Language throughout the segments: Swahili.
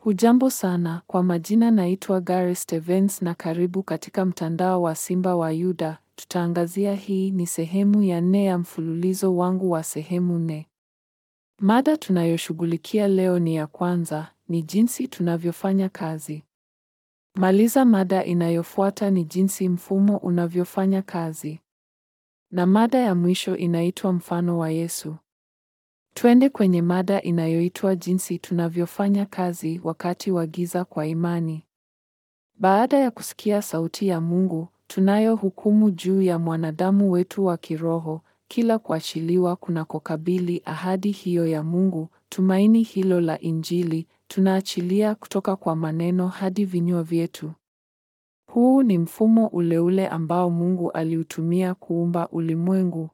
Hujambo sana, kwa majina naitwa Gary Stevens na karibu katika mtandao wa Simba wa Yuda. Tutaangazia hii ni sehemu ya nne ya mfululizo wangu wa sehemu nne. Mada tunayoshughulikia leo ni ya kwanza, ni jinsi tunavyofanya kazi. Maliza mada inayofuata ni jinsi mfumo unavyofanya kazi. Na mada ya mwisho inaitwa mfano wa Yesu. Twende kwenye mada inayoitwa jinsi tunavyofanya kazi wakati wa giza kwa imani. Baada ya kusikia sauti ya Mungu, tunayo hukumu juu ya mwanadamu wetu wa kiroho, kila kuachiliwa kunakokabili ahadi hiyo ya Mungu, tumaini hilo la Injili, tunaachilia kutoka kwa maneno hadi vinywa vyetu. Huu ni mfumo ule ule ambao Mungu aliutumia kuumba ulimwengu.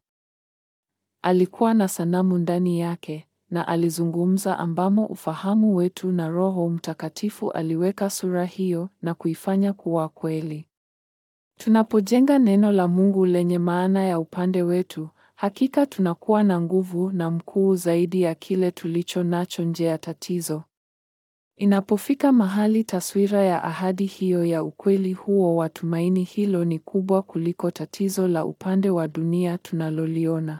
Alikuwa na sanamu ndani yake na alizungumza ambamo ufahamu wetu na Roho Mtakatifu aliweka sura hiyo na kuifanya kuwa kweli. Tunapojenga neno la Mungu lenye maana ya upande wetu, hakika tunakuwa na nguvu na mkuu zaidi ya kile tulicho nacho nje ya tatizo. Inapofika mahali taswira ya ahadi hiyo ya ukweli huo wa tumaini hilo ni kubwa kuliko tatizo la upande wa dunia tunaloliona.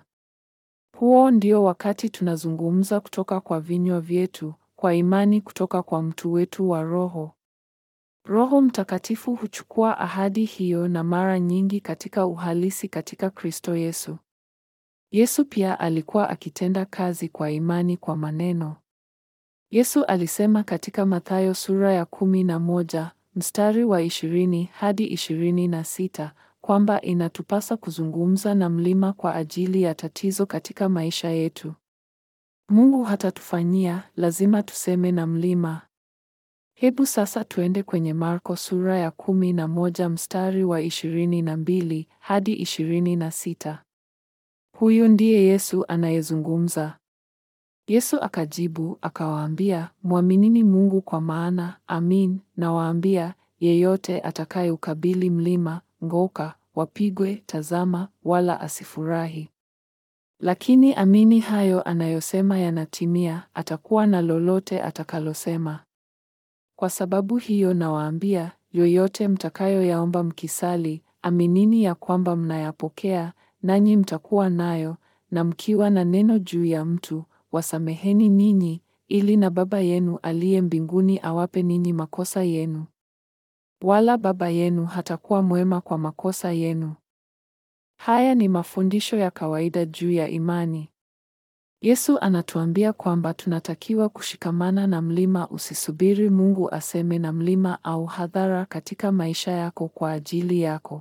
Huo ndio wakati tunazungumza kutoka kwa vinywa vyetu, kwa imani kutoka kwa mtu wetu wa roho. Roho Mtakatifu huchukua ahadi hiyo na mara nyingi katika uhalisi katika Kristo Yesu. Yesu pia alikuwa akitenda kazi kwa imani kwa maneno. Yesu alisema katika Mathayo sura ya kumi na moja mstari wa ishirini hadi ishirini na sita kwamba inatupasa kuzungumza na mlima kwa ajili ya tatizo katika maisha yetu. Mungu hatatufanyia, lazima tuseme na mlima. Hebu sasa tuende kwenye Marko sura ya kumi na moja mstari wa ishirini na mbili hadi ishirini na sita. Huyu ndiye Yesu anayezungumza. Yesu akajibu akawaambia, mwaminini Mungu kwa maana, amin, nawaambia, yeyote atakayeukabili mlima ng'oka, wapigwe, tazama, wala asifurahi. Lakini amini hayo anayosema yanatimia, atakuwa na lolote atakalosema. Kwa sababu hiyo nawaambia, yoyote mtakayoyaomba mkisali, aminini ya kwamba mnayapokea, nanyi mtakuwa nayo, na mkiwa na neno juu ya mtu, wasameheni ninyi, ili na Baba yenu aliye mbinguni awape ninyi makosa yenu. Wala Baba yenu hatakuwa mwema kwa makosa yenu. Haya ni mafundisho ya kawaida juu ya imani. Yesu anatuambia kwamba tunatakiwa kushikamana na mlima. Usisubiri Mungu aseme na mlima au hadhara katika maisha yako kwa ajili yako.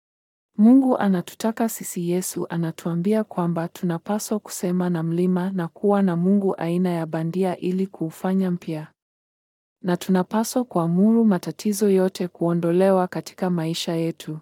Mungu anatutaka sisi. Yesu anatuambia kwamba tunapaswa kusema na mlima na kuwa na Mungu aina ya bandia ili kuufanya mpya. Na tunapaswa kuamuru matatizo yote kuondolewa katika maisha yetu.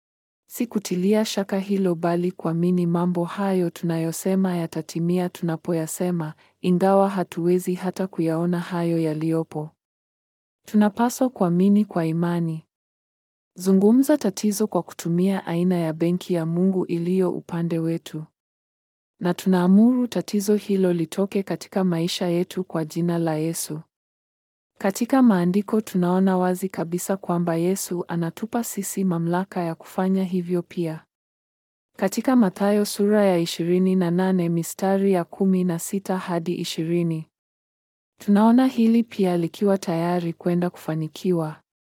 Si kutilia shaka hilo bali kuamini mambo hayo tunayosema yatatimia tunapoyasema, ingawa hatuwezi hata kuyaona hayo yaliyopo. Tunapaswa kuamini kwa imani. Zungumza tatizo kwa kutumia aina ya benki ya Mungu iliyo upande wetu. Na tunaamuru tatizo hilo litoke katika maisha yetu kwa jina la Yesu. Katika maandiko tunaona wazi kabisa kwamba Yesu anatupa sisi mamlaka ya kufanya hivyo pia. Katika Mathayo sura ya 28 mistari ya 16 hadi 20. Tunaona hili pia likiwa tayari kwenda kufanikiwa.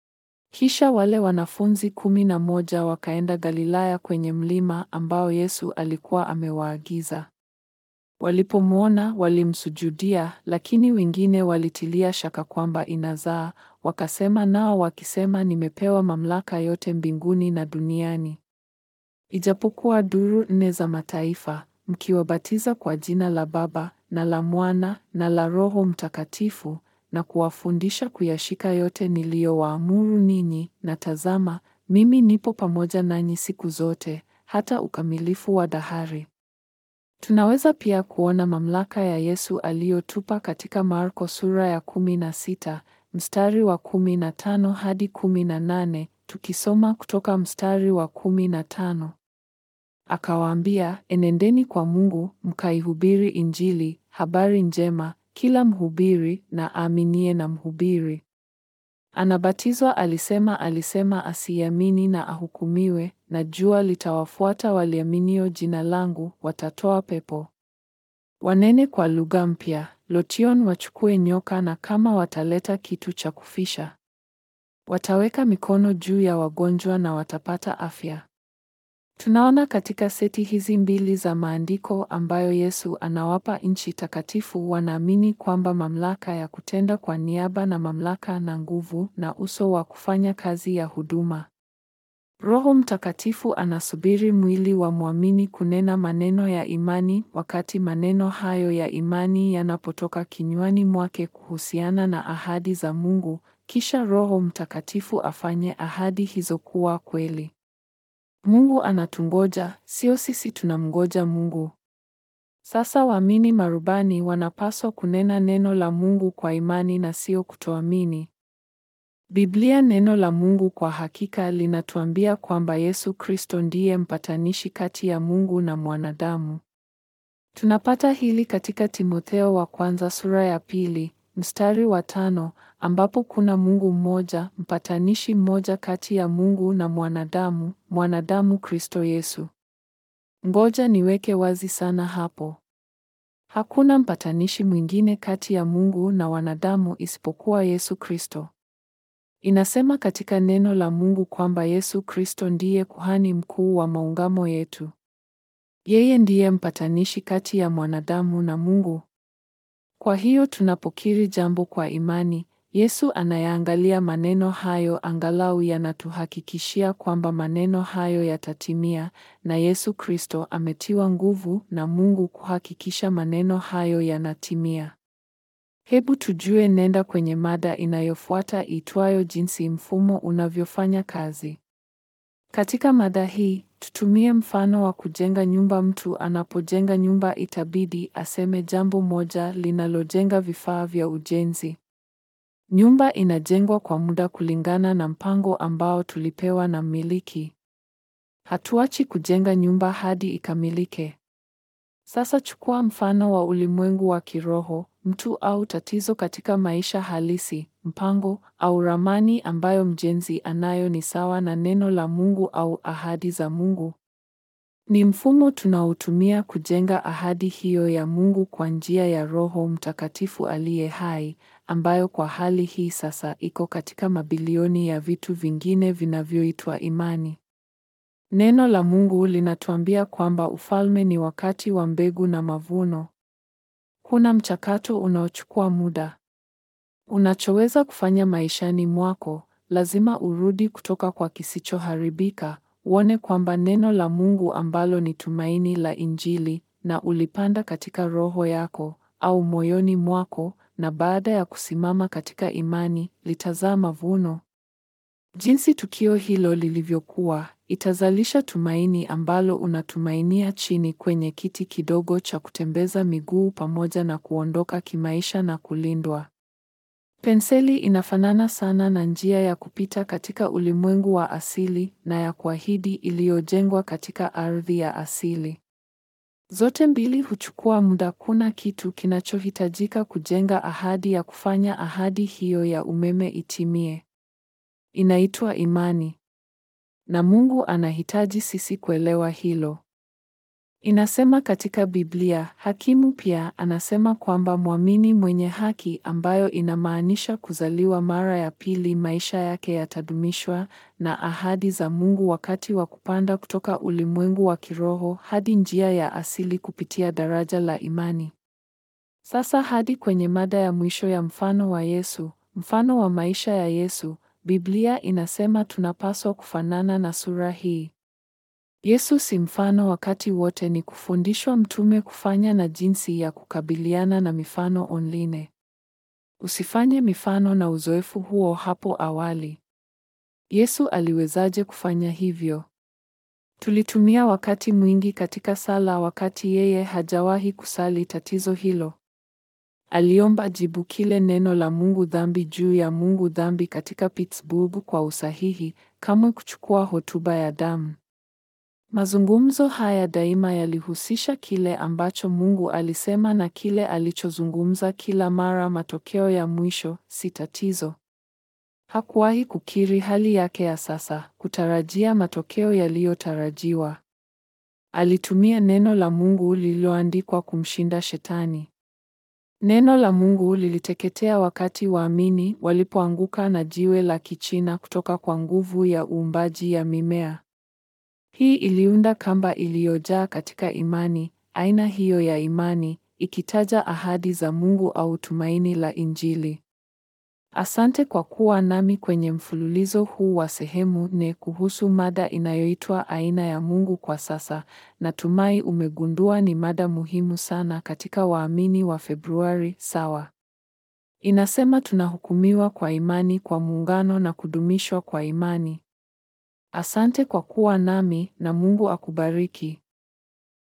Kisha wale wanafunzi kumi na moja wakaenda Galilaya kwenye mlima ambao Yesu alikuwa amewaagiza. Walipomwona walimsujudia, lakini wengine walitilia shaka kwamba inazaa, wakasema nao wakisema, nimepewa mamlaka yote mbinguni na duniani. Ijapokuwa duru nne za mataifa, mkiwabatiza kwa jina la Baba na la Mwana na la Roho Mtakatifu, na kuwafundisha kuyashika yote niliyowaamuru ninyi, na tazama, mimi nipo pamoja nanyi siku zote, hata ukamilifu wa dahari. Tunaweza pia kuona mamlaka ya Yesu aliyotupa katika Marko sura ya kumi na sita mstari wa kumi na tano hadi kumi na nane tukisoma kutoka mstari wa kumi na tano Akawaambia, enendeni kwa Mungu mkaihubiri Injili, habari njema, kila mhubiri na aaminie na mhubiri. Anabatizwa alisema alisema asiamini na ahukumiwe, na jua litawafuata waliaminio jina langu, watatoa pepo. Wanene kwa lugha mpya, lotion wachukue nyoka na kama wataleta kitu cha kufisha. Wataweka mikono juu ya wagonjwa na watapata afya. Tunaona katika seti hizi mbili za maandiko ambayo Yesu anawapa nchi takatifu wanaamini kwamba mamlaka ya kutenda kwa niaba na mamlaka na nguvu na uso wa kufanya kazi ya huduma. Roho Mtakatifu anasubiri mwili wa mwamini kunena maneno ya imani wakati maneno hayo ya imani yanapotoka kinywani mwake kuhusiana na ahadi za Mungu, kisha Roho Mtakatifu afanye ahadi hizo kuwa kweli. Mungu anatungoja, sio sisi tunamngoja Mungu. Sasa waamini marubani wanapaswa kunena neno la Mungu kwa imani na sio kutoamini. Biblia neno la Mungu kwa hakika linatuambia kwamba Yesu Kristo ndiye mpatanishi kati ya Mungu na mwanadamu. Tunapata hili katika Timotheo wa kwanza sura ya pili, mstari wa tano, ambapo kuna Mungu mmoja, mpatanishi mmoja kati ya Mungu na mwanadamu, mwanadamu Kristo Yesu. Ngoja niweke wazi sana hapo. Hakuna mpatanishi mwingine kati ya Mungu na wanadamu isipokuwa Yesu Kristo. Inasema katika neno la Mungu kwamba Yesu Kristo ndiye kuhani mkuu wa maungamo yetu. Yeye ndiye mpatanishi kati ya mwanadamu na Mungu. Kwa hiyo tunapokiri jambo kwa imani, Yesu anayaangalia maneno hayo angalau yanatuhakikishia kwamba maneno hayo yatatimia na Yesu Kristo ametiwa nguvu na Mungu kuhakikisha maneno hayo yanatimia. Hebu tujue nenda kwenye mada inayofuata itwayo jinsi mfumo unavyofanya kazi. Katika mada hii, tutumie mfano wa kujenga nyumba. Mtu anapojenga nyumba itabidi aseme jambo moja linalojenga vifaa vya ujenzi. Nyumba inajengwa kwa muda kulingana na mpango ambao tulipewa na mmiliki. Hatuachi kujenga nyumba hadi ikamilike. Sasa chukua mfano wa ulimwengu wa kiroho, mtu au tatizo katika maisha halisi, mpango au ramani ambayo mjenzi anayo ni sawa na neno la Mungu au ahadi za Mungu. Ni mfumo tunaotumia kujenga ahadi hiyo ya Mungu kwa njia ya Roho Mtakatifu aliye hai, ambayo kwa hali hii sasa iko katika mabilioni ya vitu vingine vinavyoitwa imani. Neno la Mungu linatuambia kwamba ufalme ni wakati wa mbegu na mavuno. Kuna mchakato unaochukua muda. Unachoweza kufanya maishani mwako, lazima urudi kutoka kwa kisichoharibika, uone kwamba neno la Mungu ambalo ni tumaini la Injili na ulipanda katika roho yako au moyoni mwako, na baada ya kusimama katika imani, litazaa mavuno. Jinsi tukio hilo lilivyokuwa, itazalisha tumaini ambalo unatumainia chini kwenye kiti kidogo cha kutembeza miguu pamoja na kuondoka kimaisha na kulindwa. Penseli inafanana sana na njia ya kupita katika ulimwengu wa asili na ya kuahidi iliyojengwa katika ardhi ya asili. Zote mbili huchukua muda. Kuna kitu kinachohitajika kujenga ahadi ya kufanya ahadi hiyo ya umeme itimie. Inaitwa imani. Na Mungu anahitaji sisi kuelewa hilo. Inasema katika Biblia, hakimu pia anasema kwamba mwamini mwenye haki, ambayo inamaanisha kuzaliwa mara ya pili, maisha yake yatadumishwa na ahadi za Mungu wakati wa kupanda kutoka ulimwengu wa kiroho hadi njia ya asili kupitia daraja la imani. Sasa hadi kwenye mada ya mwisho ya mfano wa Yesu, mfano wa maisha ya Yesu. Biblia inasema tunapaswa kufanana na sura hii. Yesu si mfano wakati wote, ni kufundishwa mtume kufanya na jinsi ya kukabiliana na mifano online. Usifanye mifano na uzoefu huo hapo awali. Yesu aliwezaje kufanya hivyo? Tulitumia wakati mwingi katika sala wakati yeye hajawahi kusali tatizo hilo. Aliomba jibu kile neno la Mungu dhambi juu ya Mungu dhambi katika Pittsburgh kwa usahihi, kamwe kuchukua hotuba ya damu. Mazungumzo haya daima yalihusisha kile ambacho Mungu alisema na kile alichozungumza kila mara. Matokeo ya mwisho si tatizo. Hakuwahi kukiri hali yake ya sasa, kutarajia matokeo yaliyotarajiwa. Alitumia neno la Mungu lililoandikwa kumshinda Shetani. Neno la Mungu liliteketea wakati waamini walipoanguka na jiwe la kichina kutoka kwa nguvu ya uumbaji ya mimea. Hii iliunda kamba iliyojaa katika imani, aina hiyo ya imani, ikitaja ahadi za Mungu au tumaini la Injili. Asante kwa kuwa nami kwenye mfululizo huu wa sehemu nne kuhusu mada inayoitwa aina ya Mungu kwa sasa. Natumai umegundua ni mada muhimu sana katika waamini wa Februari, sawa? Inasema tunahukumiwa kwa imani kwa muungano na kudumishwa kwa imani. Asante kwa kuwa nami na Mungu akubariki.